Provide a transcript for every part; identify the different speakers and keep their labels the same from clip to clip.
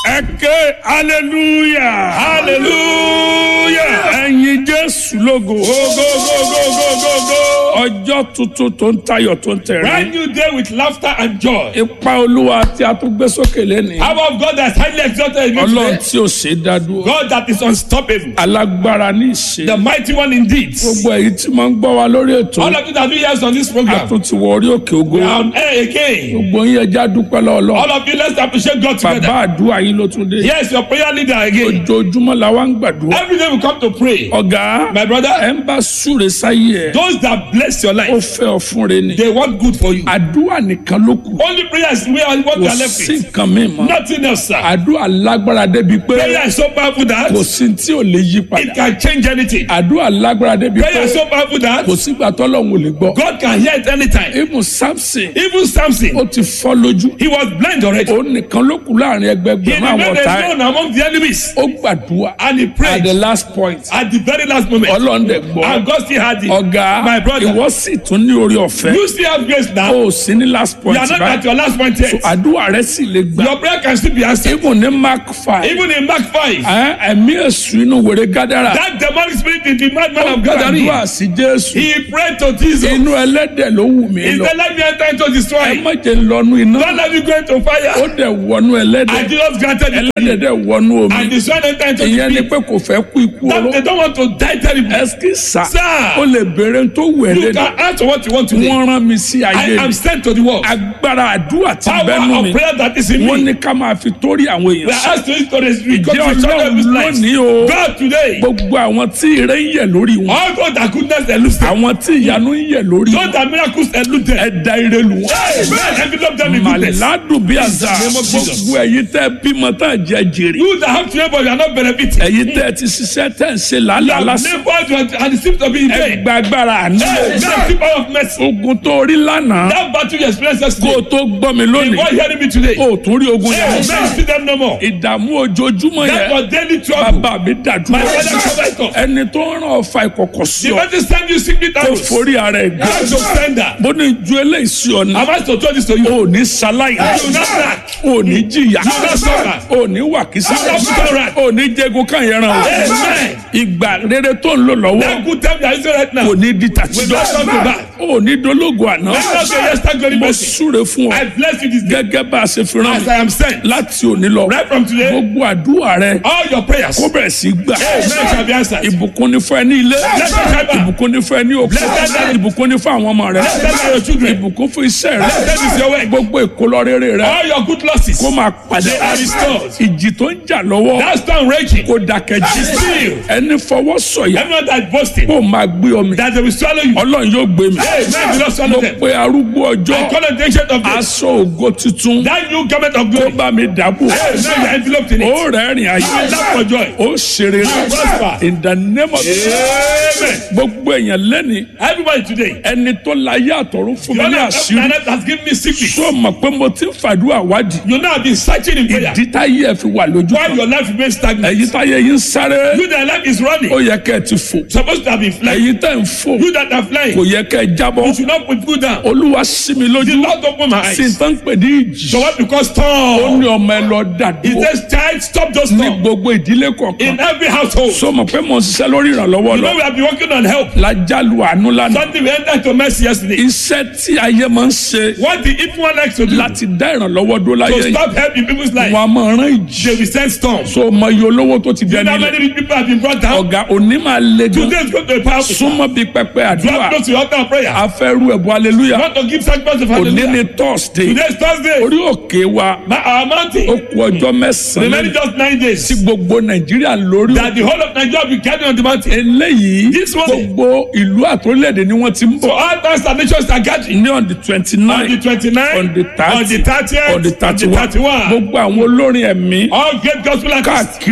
Speaker 1: ẹ ké hallelujah hallelujah ẹ̀yin jésù lógo
Speaker 2: Go,
Speaker 1: ọjọ́ tuntun tó ń tayọ̀ tó ń tẹ̀rín
Speaker 2: Brand new day with laughter and joy.
Speaker 1: ipa olúwa tí a tún gbé sókè lẹ́nìí
Speaker 2: Power of God that's highly exalted in me
Speaker 1: ọlọ́run
Speaker 2: today.
Speaker 1: tí ò ṣe é dá dúró
Speaker 2: God that is unstoppable.
Speaker 1: alágbára ní ìṣe
Speaker 2: The mighty one indeed.
Speaker 1: gbogbo èyí tí máa ń gbọ́ wa lórí ètò
Speaker 2: All of you that do yes on this
Speaker 1: a
Speaker 2: program.
Speaker 1: tún ti wọ orí òkè ògo
Speaker 2: We are on air again.
Speaker 1: gbogbo yín ẹja dúpẹ́ lọ́wọ́
Speaker 2: All of you, let's appreciate God
Speaker 1: bàbá
Speaker 2: together.
Speaker 1: àdúrà yín ló tún dé
Speaker 2: Yes, your prayer leader again.
Speaker 1: ojoojúmọ́ la wá ń gbàdúrà
Speaker 2: Every day we come to pray.
Speaker 1: ọ̀gá
Speaker 2: My brother,
Speaker 1: ẹ̀ ń bá súre sáyé ẹ̀
Speaker 2: those that bless your
Speaker 1: ó
Speaker 2: life,
Speaker 1: fẹ́ ọ fún re ni
Speaker 2: they want good for you.
Speaker 1: àdúrà nìkan ló kù
Speaker 2: Only prayer is where what we
Speaker 1: kò
Speaker 2: are left
Speaker 1: sí
Speaker 2: with.
Speaker 1: nǹkan mi mọ́
Speaker 2: Nothing else, sir.
Speaker 1: àdúrà lágbára débi pé
Speaker 2: Prayer is so powerful that
Speaker 1: kò sí tí ò lè yí
Speaker 2: it
Speaker 1: padà
Speaker 2: can change anything.
Speaker 1: àdúrà lágbára débi pé
Speaker 2: Prayer is so powerful that
Speaker 1: kò sígbà tọ́lọ́hún ò lè gbọ́
Speaker 2: God can hear it anytime.
Speaker 1: ibùn samson
Speaker 2: Even Samson,
Speaker 1: ó ti fọ́ lójú
Speaker 2: he was blind already.
Speaker 1: òun nìkan ló kù láàrin
Speaker 2: He
Speaker 1: ẹgbẹgbẹ̀rún àwọn
Speaker 2: remained
Speaker 1: ọ̀tá ẹ̀
Speaker 2: alone among the enemies.
Speaker 1: ó gbàdúrà
Speaker 2: And he
Speaker 1: at
Speaker 2: prayed
Speaker 1: the last point
Speaker 2: at the very last moment.
Speaker 1: ọlọ́run dẹ̀ gbọ́
Speaker 2: And God still had it.
Speaker 1: ọ̀gá
Speaker 2: My brother.
Speaker 1: ìwọ sì tún ní orí ọ̀fẹ́
Speaker 2: You still have grace now.
Speaker 1: ó sì ní last
Speaker 2: You
Speaker 1: point
Speaker 2: are not
Speaker 1: báyìí
Speaker 2: at your last point yet.
Speaker 1: àdúrà rẹ sì lè gbà
Speaker 2: Your prayer can still be answered.
Speaker 1: ibùn ní mark five
Speaker 2: Even in Mark 5,
Speaker 1: ẹ̀, ẹ̀mí èṣù inú wèrè gádàrà
Speaker 2: that demonic spirit in the madman
Speaker 1: ó
Speaker 2: of Gathering,
Speaker 1: gbàdúrà sí jésù
Speaker 2: he prayed to Jesus.
Speaker 1: inú ẹlẹ́dẹ̀ ló wù mí
Speaker 2: He
Speaker 1: lọ
Speaker 2: said, let me enter into
Speaker 1: ẹ
Speaker 2: destroy.
Speaker 1: má jẹ́ lọ́nu iná
Speaker 2: Don't let me go into
Speaker 1: ó
Speaker 2: fire.
Speaker 1: dẹ̀ wọnú ẹlẹ́dẹ̀
Speaker 2: And Jesus granted it.
Speaker 1: ẹlẹ́dẹ̀ dẹ̀ wọnú omi
Speaker 2: And the son entered into
Speaker 1: ìyẹn
Speaker 2: the
Speaker 1: ni
Speaker 2: pit.
Speaker 1: pé kò fẹ́ kú ikú oró
Speaker 2: That they don't want to die terribly.
Speaker 1: ẹsikí sá
Speaker 2: Sir.
Speaker 1: ó lè béèrè tó wù ẹ́
Speaker 2: You
Speaker 1: lẹ́nu
Speaker 2: can ask for what you want to do.
Speaker 1: wọ́n rán mi sí
Speaker 2: I
Speaker 1: ayé
Speaker 2: am
Speaker 1: mi
Speaker 2: sent to the world.
Speaker 1: agbára àdúrà ti
Speaker 2: Power
Speaker 1: bẹ́nu mi
Speaker 2: of prayer that is in
Speaker 1: wọ́n
Speaker 2: me.
Speaker 1: ní ká máa fi torí àwọn
Speaker 2: We
Speaker 1: èèyàn
Speaker 2: are
Speaker 1: sí
Speaker 2: asked to to record
Speaker 1: ìjẹ́
Speaker 2: the children of his
Speaker 1: ọlọ́run
Speaker 2: life.
Speaker 1: lónìí o
Speaker 2: God today.
Speaker 1: gbogbo àwọn tí ire ń yẹ̀ lórí wọn
Speaker 2: All God that goodness eludes them.
Speaker 1: àwọn tí ìyanu ń yẹ̀ lórí wọn
Speaker 2: God that miracles elude them.
Speaker 1: ẹ̀dá ire lù wọ́n.
Speaker 2: Amen. Envelope them in goodness.
Speaker 1: màládùn bí àzà
Speaker 2: In the name of Jesus.
Speaker 1: gbogbo ẹ̀yin tẹ́ bímọ tá jẹ jèrè
Speaker 2: You that have children but you are not benefiting.
Speaker 1: ẹ̀yin tẹ́ ti ṣiṣẹ́ tẹ́ ń ṣe
Speaker 2: You
Speaker 1: làálàá
Speaker 2: have
Speaker 1: lásán
Speaker 2: labored and it seems to be in vain.
Speaker 1: ẹgbà agbára àná
Speaker 2: Hey, That's the power of mercy.
Speaker 1: ogun tó rí lánàá
Speaker 2: That battle you experienced
Speaker 1: kó o
Speaker 2: yesterday.
Speaker 1: tó gbọ́ mi lónìí
Speaker 2: Before hearing me today.
Speaker 1: kó o tún rí ogun
Speaker 2: Hey,
Speaker 1: yẹn
Speaker 2: man, see them no more.
Speaker 1: ìdààmú ojoojúmọ́
Speaker 2: That
Speaker 1: yẹn
Speaker 2: was daily trouble.
Speaker 1: bàbá mi
Speaker 2: My
Speaker 1: dàdúrà
Speaker 2: father covered it up.
Speaker 1: ẹni tó ń ràn ọ̀fà ìkọ̀kọ̀ sí
Speaker 2: The
Speaker 1: ọ
Speaker 2: first time you secret
Speaker 1: kó
Speaker 2: arrows.
Speaker 1: forí ara ẹ̀ gbé
Speaker 2: God to send that.
Speaker 1: bó ní ju eléyìí sí ọ ní
Speaker 2: I'm asked to tell this to you.
Speaker 1: o ò ní ṣaláì
Speaker 2: You will not crack.
Speaker 1: o ò ní jìyà
Speaker 2: You will not suffer.
Speaker 1: o ò ní wàkísà
Speaker 2: You will not put on right.
Speaker 1: o ò ní jẹgun káyẹn ràn o
Speaker 2: Amen.
Speaker 1: ìgbà rere tó ń lò lọ́wọ́
Speaker 2: That good time you are using right now.
Speaker 1: kò ní di
Speaker 2: Will not come to
Speaker 1: tàtijọ́
Speaker 2: back.
Speaker 1: o ò ní dológo àná
Speaker 2: Let us say yes, thank God.
Speaker 1: mo
Speaker 2: mercy.
Speaker 1: súre fún ọ
Speaker 2: I bless you this day.
Speaker 1: gẹ́gẹ́ bá a ṣe fi rán
Speaker 2: As
Speaker 1: mi
Speaker 2: I am sent.
Speaker 1: láti òní lọ
Speaker 2: Right from today.
Speaker 1: gbogbo àdúrà rẹ
Speaker 2: All your prayers.
Speaker 1: kó bẹ̀rẹ̀ sí gbà
Speaker 2: Amen shall be answered.
Speaker 1: ìbùkún ní fún ẹ ní ilé ìbùkún ní fún ẹ ní òkú
Speaker 2: Blessed.
Speaker 1: ìbùkún ní fún àwọn ọmọ rẹ
Speaker 2: Blessed are your children.
Speaker 1: ìbùkún fún iṣẹ́ rẹ
Speaker 2: Blessed is your way.
Speaker 1: gbogbo ìkólọ rere rẹ
Speaker 2: All your good losses.
Speaker 1: kó máa padà
Speaker 2: They are restored.
Speaker 1: ìjì tó ń jà lọ́wọ́
Speaker 2: That storm raging.
Speaker 1: kó dákẹ́ jí
Speaker 2: Still.
Speaker 1: ẹni fọwọ́ sọ̀yà
Speaker 2: Everyone that boasting.
Speaker 1: kó máa gbé omi
Speaker 2: That they will swallow you.
Speaker 1: ọlọ́run yóò gbé mi
Speaker 2: Amen. Will not
Speaker 1: mo
Speaker 2: swallow them.
Speaker 1: pe arúgbó ọjọ́
Speaker 2: I call on the ancient of days.
Speaker 1: aṣọ ògo tuntun
Speaker 2: That new garment of
Speaker 1: kó
Speaker 2: glory.
Speaker 1: bá mi dàbò
Speaker 2: Amen. You are enveloped in it.
Speaker 1: ó rẹ́rìn ayé
Speaker 2: You will laugh for joy.
Speaker 1: ó ṣeré
Speaker 2: prosper.
Speaker 1: in the name of
Speaker 2: Amen.
Speaker 1: gbogbo èèyàn lẹ́ni
Speaker 2: Everybody today.
Speaker 1: ẹni tó láyé àtọ̀run fún mi
Speaker 2: Your
Speaker 1: ní
Speaker 2: Lord
Speaker 1: àṣírí
Speaker 2: has given me secret.
Speaker 1: tó mọ̀ pé mo ti ń fàdúrà wádìí
Speaker 2: You know I've been searching in prayer.
Speaker 1: ìdí táyé ẹ̀ fi wà lójú
Speaker 2: While
Speaker 1: kan
Speaker 2: your life remains stagnant.
Speaker 1: ẹ̀yin táyé yín ń sáré
Speaker 2: You that life is running.
Speaker 1: ó yẹ kẹ́ ẹ ti fò
Speaker 2: Supposed to have been flying.
Speaker 1: ẹ̀yin tẹ́ ń fò
Speaker 2: You that are flying.
Speaker 1: kò yẹ kẹ́ ẹ jábọ́
Speaker 2: You should not put foot down.
Speaker 1: olúwa sí mi
Speaker 2: The
Speaker 1: lójú
Speaker 2: Lord open my
Speaker 1: sí
Speaker 2: eyes.
Speaker 1: tán pè ní ìjì
Speaker 2: So what because
Speaker 1: ó
Speaker 2: storm?
Speaker 1: ní ọmọ ẹ lọ
Speaker 2: He
Speaker 1: dàdúró
Speaker 2: says, child, stop those
Speaker 1: ní
Speaker 2: storm.
Speaker 1: gbogbo ìdílé kọ̀ọ̀kan
Speaker 2: In every household.
Speaker 1: sọ mọ̀ pé mo ń ṣiṣẹ́ lórí ìrànlọ́wọ́
Speaker 2: You
Speaker 1: lọ
Speaker 2: know we have been working on help.
Speaker 1: lájálù àánú lánàá
Speaker 2: Something we entered to mercy yesterday.
Speaker 1: iṣẹ́ tí ayé máa ń ṣe
Speaker 2: What the evil one likes to do
Speaker 1: láti dá ìrànlọ́wọ́ dó láyé
Speaker 2: to
Speaker 1: yìí
Speaker 2: stop helping people's life.
Speaker 1: wọn a máa rán ìjì
Speaker 2: They will send storms.
Speaker 1: so ọmọ iye olówó tó ti
Speaker 2: You
Speaker 1: dẹni
Speaker 2: know how
Speaker 1: ilẹ̀
Speaker 2: many rich people have been brought down?
Speaker 1: ọ̀gá òní máa le gan
Speaker 2: Today is going to be powerful.
Speaker 1: súnmọ́ bíi pẹpẹ
Speaker 2: You
Speaker 1: àdúrà
Speaker 2: have to go to your altar of prayer.
Speaker 1: afẹ́rú ẹ̀bùn aleluya
Speaker 2: You want to give sacrifice of
Speaker 1: òní
Speaker 2: hallelujah.
Speaker 1: ni thursday
Speaker 2: Today is Thursday.
Speaker 1: orí òkè wa
Speaker 2: My, our mountain.
Speaker 1: ó kù ọjọ́ mẹ́sàn-án
Speaker 2: Remaining just nine days.
Speaker 1: tí gbogbo nàìjíríà lórí
Speaker 2: That the whole of Nigeria will be gathered on the mountain.
Speaker 1: eléyìí
Speaker 2: This one-
Speaker 1: gbogbo ìlú àtòlẹ́dẹ̀ ni wọ́n ti ń
Speaker 2: So
Speaker 1: bọ̀
Speaker 2: all times and nations are gathering.
Speaker 1: ní on the twenty
Speaker 2: On the
Speaker 1: nine
Speaker 2: 29th,
Speaker 1: on the thirty
Speaker 2: on the 30th,
Speaker 1: on the thirty one
Speaker 2: 31.
Speaker 1: gbogbo àwọn olórin ẹ̀mí
Speaker 2: All great gospel artists
Speaker 1: káàkiri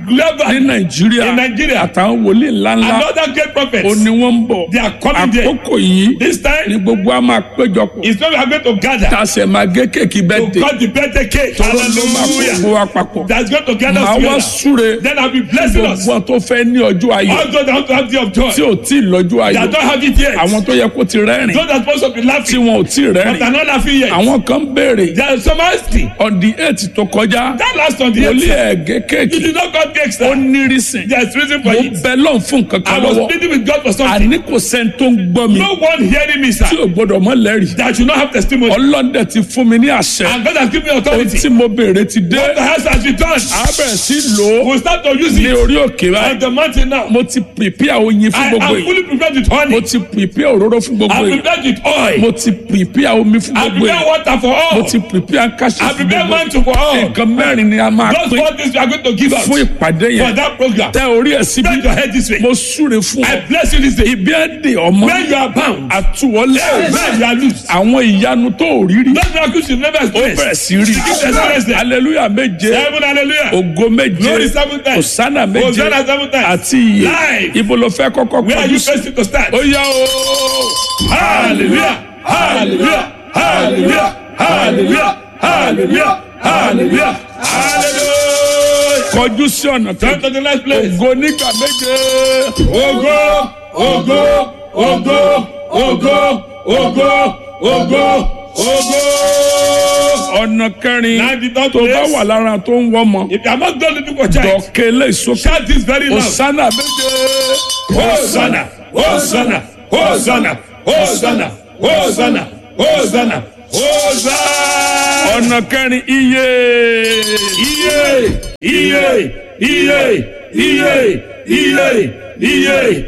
Speaker 2: global
Speaker 1: ní nàìjíríà
Speaker 2: in Nigeria.
Speaker 1: àtàwọn wòlíì ńláńlá
Speaker 2: another great prophet.
Speaker 1: ó ní wọ́n ń bọ̀
Speaker 2: They are coming there.
Speaker 1: àkókò yìí
Speaker 2: This time
Speaker 1: ni gbogbo a máa péjọpọ̀
Speaker 2: is when we are going to gather
Speaker 1: tá a sì máa gé kéèkì bẹ́ẹ̀
Speaker 2: to
Speaker 1: dé
Speaker 2: cut the birthday cake.
Speaker 1: tọ́lọ́ ló máa kó
Speaker 2: Hallelujah.
Speaker 1: gbogbo wa papọ̀
Speaker 2: That's going to gather
Speaker 1: màá
Speaker 2: us
Speaker 1: wá
Speaker 2: together.
Speaker 1: súre
Speaker 2: Then I'll be blessing us.
Speaker 1: gbogbo tó fẹ́ ní ọjọ́ ayọ̀
Speaker 2: All those that want to have the of joy.
Speaker 1: tí ò tí ì lọ́jọ́
Speaker 2: That
Speaker 1: ayọ̀
Speaker 2: don't have it yet.
Speaker 1: àwọn tó yẹ kó ti rẹ́rìn
Speaker 2: Those that are supposed to be
Speaker 1: tí
Speaker 2: laughing.
Speaker 1: wọn ò tí ì
Speaker 2: But
Speaker 1: rẹ́rìn
Speaker 2: are not laughing yet.
Speaker 1: àwọn kan béèrè
Speaker 2: There is some asking.
Speaker 1: on the eight tó kọjá
Speaker 2: That last on the
Speaker 1: wòlíì
Speaker 2: eighth.
Speaker 1: ẹ̀gẹ́
Speaker 2: You
Speaker 1: kéèkì
Speaker 2: did not cut cakes.
Speaker 1: ó
Speaker 2: sir.
Speaker 1: nírísìn
Speaker 2: There's reason
Speaker 1: mo
Speaker 2: for it.
Speaker 1: bẹ lọ́n fún nǹkan
Speaker 2: I
Speaker 1: kan
Speaker 2: was
Speaker 1: lọ́wọ́
Speaker 2: pleading with God for something.
Speaker 1: àní kò sẹ́ni tó ń gbọ́ mi
Speaker 2: No one hearing me,
Speaker 1: tí
Speaker 2: sir.
Speaker 1: ò gbọ́dọ̀ mọ́ lẹ́rìí
Speaker 2: That should not have testimony.
Speaker 1: ọlọ́dẹ ti fún mi ní àṣẹ
Speaker 2: And God has given me
Speaker 1: ohun
Speaker 2: authority.
Speaker 1: tí mo béèrè ti dé
Speaker 2: The house has returned.
Speaker 1: a bẹ̀rẹ̀ sí lò ó
Speaker 2: We'll start to use
Speaker 1: ní
Speaker 2: it
Speaker 1: orí òkè
Speaker 2: on
Speaker 1: báyìí
Speaker 2: the mountain now.
Speaker 1: mo ti prepare oyin fún
Speaker 2: I
Speaker 1: gbogbo
Speaker 2: am
Speaker 1: yìí
Speaker 2: fully prepared with
Speaker 1: mo
Speaker 2: honey.
Speaker 1: ti prepare òróró fún gbogbo
Speaker 2: I'm
Speaker 1: yìí
Speaker 2: prepared with oil.
Speaker 1: mo ti prepare omi fún
Speaker 2: I
Speaker 1: gbogbo
Speaker 2: prepare
Speaker 1: yìí
Speaker 2: water for
Speaker 1: mo
Speaker 2: all.
Speaker 1: ti prepare káṣí
Speaker 2: I
Speaker 1: fún
Speaker 2: prepare
Speaker 1: gbogbo yìí
Speaker 2: mantle for all.
Speaker 1: nǹkan mẹ́rin ni a máa
Speaker 2: Those
Speaker 1: pín
Speaker 2: four things we are going to give out
Speaker 1: fún ìpàdé
Speaker 2: for
Speaker 1: yẹn
Speaker 2: that program.
Speaker 1: tẹ orí ẹ̀ síbi
Speaker 2: Bend your head this way.
Speaker 1: mo súre fún
Speaker 2: I
Speaker 1: ọ
Speaker 2: bless you this day.
Speaker 1: ibi ẹ̀ dè ọmọ
Speaker 2: When you are bound,
Speaker 1: àtúwọlé
Speaker 2: when you are loose.
Speaker 1: àwọn ìyanu tó ò rí rí
Speaker 2: Those miracles you never
Speaker 1: ó
Speaker 2: experience.
Speaker 1: bẹ̀rẹ̀ sí rí
Speaker 2: Begin to experience them.
Speaker 1: hallelujah méje
Speaker 2: Seven hallelujah.
Speaker 1: ògo méje
Speaker 2: Glory seven times.
Speaker 1: òsánà méje
Speaker 2: Hosanna seven times.
Speaker 1: àti iye
Speaker 2: Live.
Speaker 1: ibo ló fẹ́ kọ́kọ́
Speaker 2: Where are
Speaker 1: kọjú
Speaker 2: you
Speaker 1: sí
Speaker 2: facing to start?
Speaker 1: ó yá o
Speaker 2: Hallelujah. Hallelujah. Hallelujah. Hallelujah. Hallelujah. Hallelujah. Hallelujah.
Speaker 1: kọjú sí ọ̀nà tó
Speaker 2: Turn to the next place.
Speaker 1: ògo nígbà méje
Speaker 2: Ogo, ogo, ogo, ogo, ogo, ogo, ogo.
Speaker 1: ọ̀nà kẹrin
Speaker 2: Now the third
Speaker 1: tó bá
Speaker 2: place.
Speaker 1: wà lára tó ń wọ́mọ
Speaker 2: If you are not done looking for child,
Speaker 1: dọ̀kẹ́ lè sókè
Speaker 2: shout this very loud.
Speaker 1: òsánà méje
Speaker 2: Hosanna, Hosanna, Hosanna, Hosanna, Hosanna, Hosanna, Hosanna.
Speaker 1: ọ̀nà kẹrin iye
Speaker 2: Iye, iye, iye, iye, iye, iye,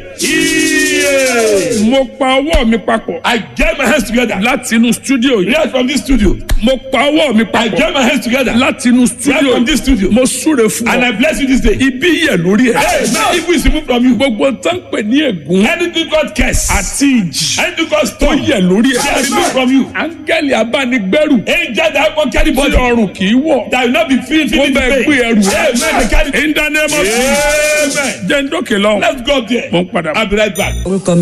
Speaker 2: iye.
Speaker 1: mo pa ọwọ́ mi papọ̀
Speaker 2: I get my hands together.
Speaker 1: láti inú stúdíò yìí
Speaker 2: Right from this studio.
Speaker 1: mo pa ọwọ́ mi
Speaker 2: I
Speaker 1: papọ̀
Speaker 2: get my hands together.
Speaker 1: láti inú
Speaker 2: Right
Speaker 1: stúdíò
Speaker 2: from
Speaker 1: yìí
Speaker 2: this studio.
Speaker 1: mo súre fún
Speaker 2: And
Speaker 1: ọ
Speaker 2: I bless you this day.
Speaker 1: ibi yẹ lórí ẹ
Speaker 2: Hey, now if we remove from you
Speaker 1: gbogbo tán pè ní ègún
Speaker 2: anything God curse,
Speaker 1: àti ìjì
Speaker 2: anything God
Speaker 1: tó
Speaker 2: stone,
Speaker 1: yẹ lórí
Speaker 2: they are
Speaker 1: ẹ
Speaker 2: removed from you.
Speaker 1: áńgẹ́lì abánigbẹ́rù
Speaker 2: Angel that won't carry
Speaker 1: tí
Speaker 2: body.
Speaker 1: ọrùn kì í wọ̀
Speaker 2: that will not be free
Speaker 1: mo
Speaker 2: feeling
Speaker 1: bẹ
Speaker 2: the
Speaker 1: gbé
Speaker 2: pain.
Speaker 1: ẹrù
Speaker 2: Amen. They carry.
Speaker 1: in the name of Jesus
Speaker 2: Amen.
Speaker 1: jẹ́ ń dókè lọ́hùn
Speaker 2: Let's go up there.
Speaker 1: mo ń padà bọ̀.
Speaker 2: I'll be right back.
Speaker 3: orúkọ